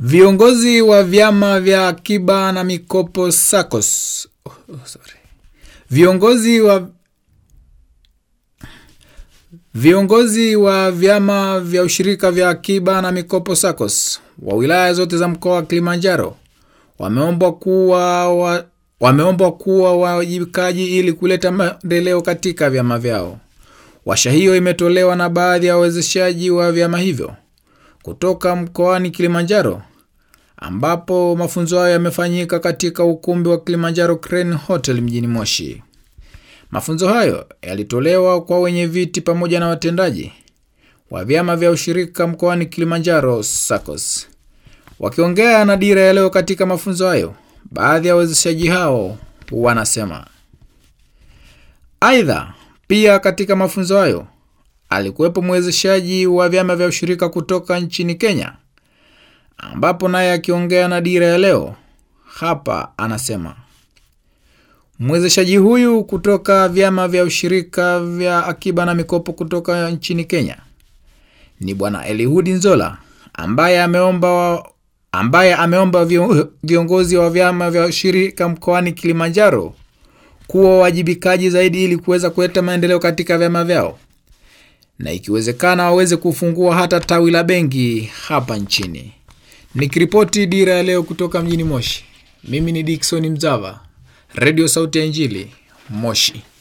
Viongozi wa vyama vya akiba na mikopo SACCOS. Oh, oh, sorry. Viongozi wa Viongozi wa vyama vya ushirika vya akiba na mikopo SACCOS wa wilaya zote za mkoa wa Kilimanjaro wameombwa kuwa wa, wameombwa kuwa wajibikaji ili kuleta maendeleo katika vyama vyao. Washa hiyo imetolewa na baadhi ya wawezeshaji wa vyama hivyo kutoka mkoani Kilimanjaro ambapo mafunzo hayo yamefanyika katika ukumbi wa Kilimanjaro Crane Hotel mjini Moshi. Mafunzo hayo yalitolewa kwa wenye viti pamoja na watendaji wa vyama vya ushirika mkoani Kilimanjaro SACCOS. Wakiongea na Dira ya Leo katika mafunzo hayo, baadhi ya wawezeshaji hao wanasema. Aidha, pia katika mafunzo hayo alikuwepo mwezeshaji wa vyama vya ushirika kutoka nchini Kenya, ambapo naye akiongea na Dira ya Leo hapa anasema mwezeshaji huyu kutoka vyama vya ushirika vya akiba na mikopo kutoka nchini Kenya ni Bwana Elihudi Nzola ambaye ameomba wa, ambaye ameomba viongozi wa vyama vya ushirika mkoani Kilimanjaro kuwa wajibikaji zaidi ili kuweza kuleta maendeleo katika vyama vyao na ikiwezekana waweze kufungua hata tawi la benki hapa nchini. Nikiripoti Dira ya Leo kutoka mjini Moshi, mimi ni Dickson Mzava, Radio Sauti ya Injili, Moshi.